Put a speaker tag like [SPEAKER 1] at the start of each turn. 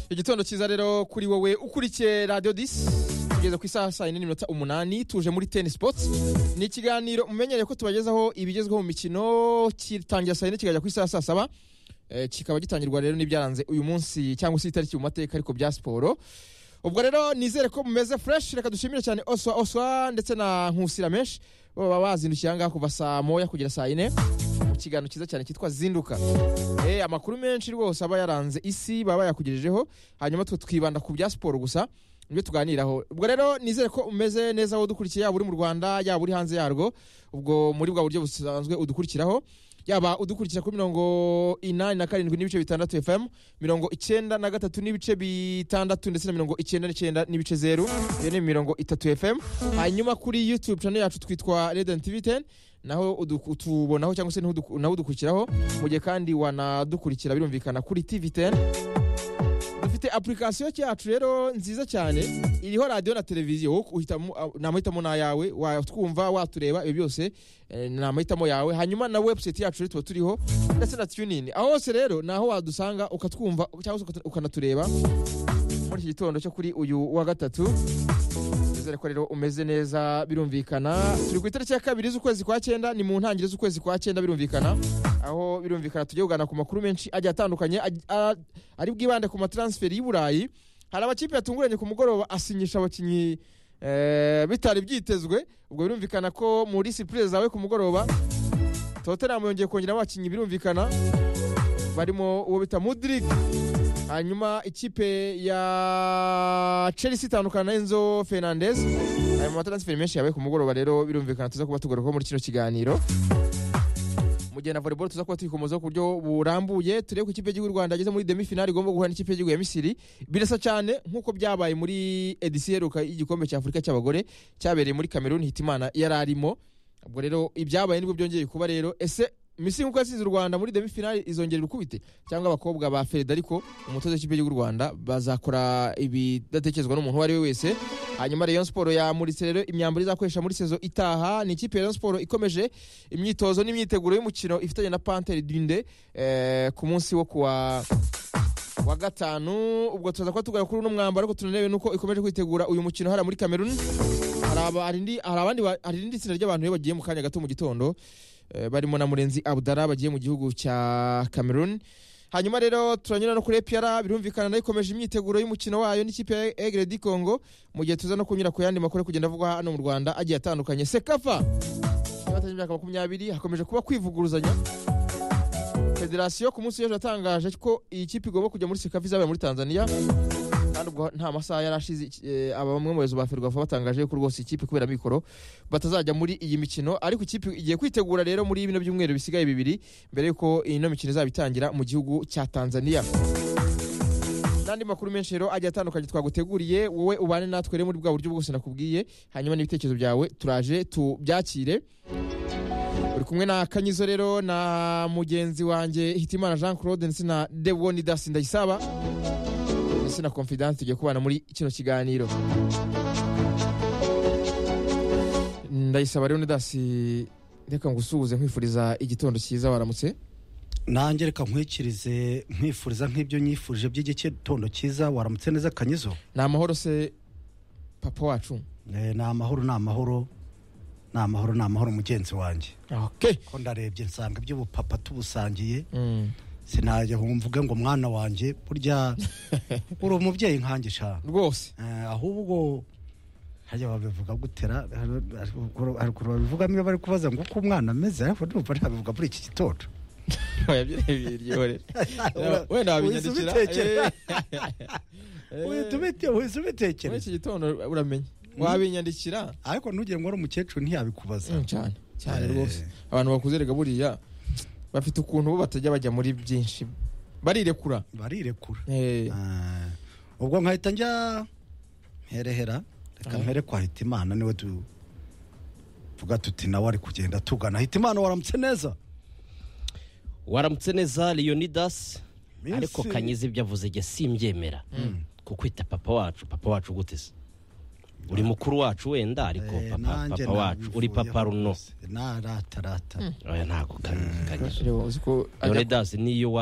[SPEAKER 1] igitondo cyiza rero kuri wowe ukurikiye radiyo disi tugeze ku isaha saa yine n'iminota umunani tuje muri teni sipoti ni ikiganiro mumenyereye ko tubagezaho ibigezweho mu mikino kitangira saa yine kikajya ku isaha saa saba Eh, kikaba gitangirwa rero n'ibyaranze uyu munsi cyangwa se itariki mu mateka ariko bya siporo ubwo rero nizere ko mumeze fureshi reka dushimire cyane oswa oswa ndetse na nkusira menshi baba bazindukiye ahangaha kuva saa moya kugera saa yine mu kiganiro cyiza cyane cyitwa zinduka Eh, amakuru menshi rwose aba yaranze isi baba bayakugejejeho hanyuma twe twibanda ku bya siporo gusa nibyo tuganiraho ubwo rero nizere ko umeze neza wowe udukurikiye yaba uri mu rwanda yaba uri hanze yarwo ubwo muri bwa buryo busanzwe udukurikiraho yaba udukurikira kuri mirongo inani na karindwi n'ibice bitandatu fm mirongo icyenda na gatatu n'ibice bitandatu ndetse na mirongo icyenda n'icyenda n'ibice zeru iyo ni mirongo itatu fm hanyuma kuri youtube channel yacu twitwa radiant tv 10 naho udu- utubonaho cyangwa se niho udu- naho udukurikiraho mu gihe kandi wanadukurikira birumvikana kuri tv 10 dufite application yacu rero nziza cyane iriho radio na televiziyo wowe uhitamo namahitamo n'ayawe watwumva watureba ibyo byose eh, ni amahitamo yawe hanyuma na website yacu rero tuba turiho ndetse na tunin aho hose rero ni aho wadusanga ukatwumva cyangwa se ukatu- ukanatureba muri iki gitondo cyo kuri uyu wa gatatu nizere ko rero umeze neza birumvikana turi ku itariki ya kabiri z'ukwezi kwa cyenda ni mu ntangiriro z'ukwezi kwa cyenda birumvikana aho birumvikana tujya kuganira ku makuru menshi agiye atandukanye aj- a- ari bwibande ku mataransiferi y'i burayi hari amakipe yatunguranye ku mugoroba asinyisha abakinnyi eh, bitari byitezwe ubwo birumvikana ko muri sipurize zawe ku mugoroba tottenham yongeye kongera abakinnyi birumvikana barimo uwo bita mudrik hanyuma ikipe ya chelsea itandukana na enzo fernandez ayo mataransiferi menshi yabaye ku mugoroba rero birumvikana tuza kuba tugarukaho muri kino kiganiro mu gihe na volleyball tuza kuba tuyikomozaho ku buryo burambuye turebe ko ikipe y'igihugu y'u rwanda yageze muri demi-finale igomba guhura n'ikipe y'igihugu ya misiri birasa cyane nk'uko byabaye muri edisiyo iheruka y'igikombe cya afurika cy'abagore cyabereye muri cameroon hitimana yari arimo ubwo rero ibyabaye nibwo byongeye kuba rero ese misiri nk'uko yasize u rwanda muri demi-finale izongera urukubite cyangwa abakobwa ba federiko umutoza w'ikipe y'igihugu y'u rwanda bazakora ibidatekerezwa n'umuntu uwo ari we wese hanyuma rayon siporo yamuritse rero imyambaro izakoresha muri sezo itaha ni ikipe ya rayon siporo ikomeje imyitozo n'imyiteguro y'umukino ifitanye na pantere dinde eh, ku munsi wo kuwa wa gatanu ubwo tuza kuba tugaruka kuri uno mwambaro ariko tunanewe nuko ikomeje kwitegura uyu mukino hariya muri cameroon hari aba- hari indi- hari abandi ba- hari irindi tsinda ry'abantu rero bagiye mu kanya gato mu gitondo eh, barimo na murenzi abudara bagiye mu gihugu cya cameroon hanyuma rero turanyura no kuri epr birumvikana nayo ikomeje imyiteguro y'umukino wayo n'ikipe ya egre di congo mu gihe tuza no kunyura ku yandi makuru ari kugenda avugwa hano mu rwanda agiye atandukanye sekafa batangiye imyaka makumyabiri hakomeje kuba kwivuguruzanya federasiyo ku munsi w'ejo yatangaje ko iyi kipe igomba kujya muri sekafa izabaye muri tanzania kandi ubwo nta masaha yari ashize iki- eh, aba bamwe mu bayobozi ba ferwafa batangaje ko rwose ikipe kubera mikoro batazajya muri iyi mikino ariko ikipe igiye kwitegura rero muri bino byumweru bisigaye bibiri mbere y'uko ino mikino izaba itangira mu gihugu cya tanzania n'andi makuru menshi rero agiye atandukanye twaguteguriye wowe ubane natwe rero muri bwa buryo bwose nakubwiye hanyuma n'ibitekerezo byawe turaje tubyakire uri kumwe na kanyizo rero na mugenzi wanjye hitimana jean claude ndetse na deboni dasi ndayisaba ndetse na confidence tugiye kubana muri kino kiganiro ndayisaba rero dasi reka ngusuhuze nkwifuriza igitondo cyiza waramutse
[SPEAKER 2] nanjye reka nkwikirize nkwifuriza nk'ibyo nyifurije by'igitondo cyiza waramutse neza kanyizo
[SPEAKER 1] ni amahoro se papa wacu
[SPEAKER 2] Eh, ni amahoro ni amahoro ni amahoro ni amahoro mugenzi wanjye
[SPEAKER 1] okay.
[SPEAKER 2] ko ndarebye nsanga iby'ubupapa tubusangiye
[SPEAKER 1] mm.
[SPEAKER 2] sinajya ngo mvuge ngo mwana wanjye burya uri umubyeyi nkanjye shana
[SPEAKER 1] rwose
[SPEAKER 2] Eh, ahubwo hajya babivuga gutera hari ukuntu babivugamo iyo bari kubaza ngo uko umwana ameze ariko ndumva ntabivuga muri iki gitondo
[SPEAKER 1] Iryohera. wenda
[SPEAKER 2] Uhise
[SPEAKER 1] wabinyandikira
[SPEAKER 2] ubitekera.
[SPEAKER 1] Eh.
[SPEAKER 2] Uhita ubite- uhise
[SPEAKER 1] muri
[SPEAKER 2] ubitekereza
[SPEAKER 1] iki gitondo uramenya wabinyandikira
[SPEAKER 2] ariko ntugire ngo uri umukecuru ntiyabikubaza
[SPEAKER 1] Mm, cyane cyane
[SPEAKER 2] Eh.
[SPEAKER 1] rwose abantu bakuze rega buriya bafite ukuntu bo batajya bajya muri byinshi barirekura
[SPEAKER 2] barirekura
[SPEAKER 1] Eh,
[SPEAKER 2] Ah, ubwo nkahita njya mperehera reka
[SPEAKER 1] Ah.
[SPEAKER 2] mpere kwa hitimana niwe tuvuga tuti nawe ari kugenda tugana hitimana waramutse neza
[SPEAKER 3] waramutse neza leonidas ariko
[SPEAKER 2] Minsi-
[SPEAKER 3] kanyiza ibyo avuze jye simbyemera kukwita papa wacu papa wacu gute se uri mukuru wacu wenda ariko
[SPEAKER 2] Eh,
[SPEAKER 3] papa
[SPEAKER 2] nanjye
[SPEAKER 3] papa wacu uri papa
[SPEAKER 2] nabivuyeho
[SPEAKER 3] runo
[SPEAKER 2] rwose. narata rata
[SPEAKER 3] oya ntabwo Kanyiza, kanyiza
[SPEAKER 1] reba uzi ko ajya
[SPEAKER 3] leonidas niyo waba